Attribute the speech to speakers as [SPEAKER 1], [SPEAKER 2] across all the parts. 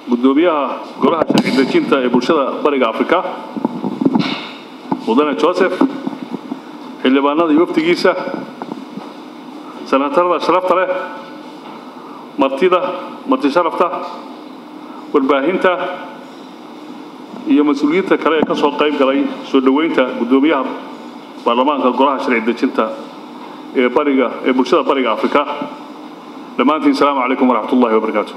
[SPEAKER 1] guddoomiyaha golaha sharci dejinta ee bulshada bariga afrika mudane joseph xildhibaanada iyo wafdigiisa sanatarada sharafta leh martida marti sharafta warbaahinta iyo mas-uuliyiinta kale ee ka soo qayb galay soo dhoweynta guddoomiyaha baarlamaanka golaha sharci dejinta ee bariga ee bulshada bariga afrika dhammaantiin asalaamu calaykum waraxmat ullahi wabarakaatu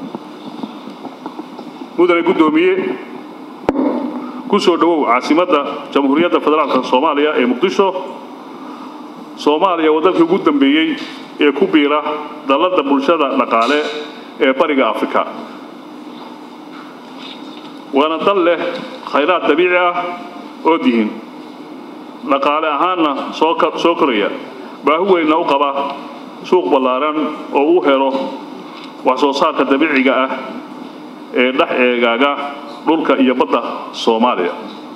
[SPEAKER 1] mudane guddoomiye ku soo dhowow caasimadda jamhuuriyadda federaalka soomaaliya ee muqdisho soomaaliya waa dalkii ugu dambeeyey ee ku biira dalladda bulshada dhaqaale ee bariga afrika waana dal leh khayraad dabiici ah oo dihin dhaqaale ahaanna soo koraya baahi weynna u qaba suuq ballaaran oo uu helo wax soo saarka dabiiciga ah ee dhex eegaaga dhulka iyo badda soomaaliya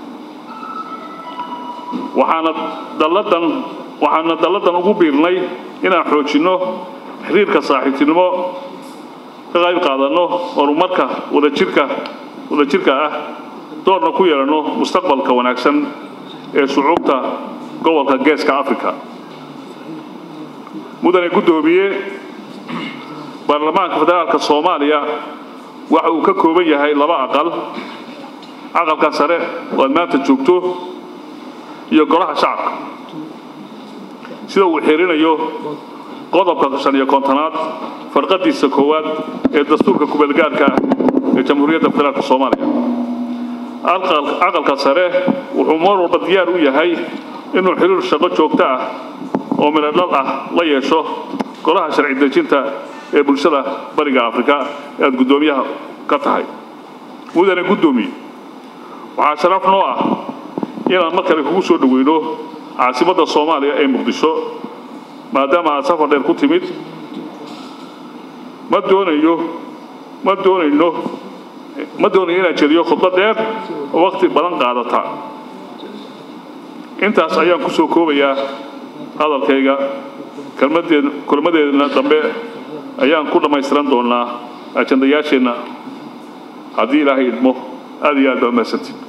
[SPEAKER 1] waxaana dalladan waxaana dalladan ugu biirnay inaan xoojinno xiriirka saaxiibtinimo ka qayb qaadanno horumarka wadajirka wadajirka ah doorna ku yeelanno mustaqbalka wanaagsan ee shucuubta gobolka geeska africa mudane guddoomiye baarlamaanka federaalka soomaaliya waxa uu ka kooban yahay laba aqal aqalka sare oo aad maanta joogto iyo golaha shacabka sida uu xirinayo qodobka shan iyo kontonaad farqadiisa koowaad ee dastuurka kubeelgaarka ah ee jamhuuriyadda federaalka soomaaliya aqalka sare wuxuu mar walba diyaar u yahay inuu xiriir shaqo joogto ah oo midhodhal ah la yeesho golaha sharci dejinta ee bulshada bariga afrika ee aad guddoomiyaha ka tahay mudane guddoomiye waxaa sharaf noo ah inaan mar kale kugu soo dhoweyno caasimadda soomaaliya ee muqdisho maadaama aad safar dheer ku timid ma doonayo ma doonayno ma doonayo inaan jediyo khudbad dheer oo wakhti badan qaadata intaas ayaan ku soo koobayaa hadalkayga kulmadeedna dambe ayaan ku dhammaystiran doonaa ajandayaasheenna haddii ilaahay idmo aad iyo aad baa mahadsantiin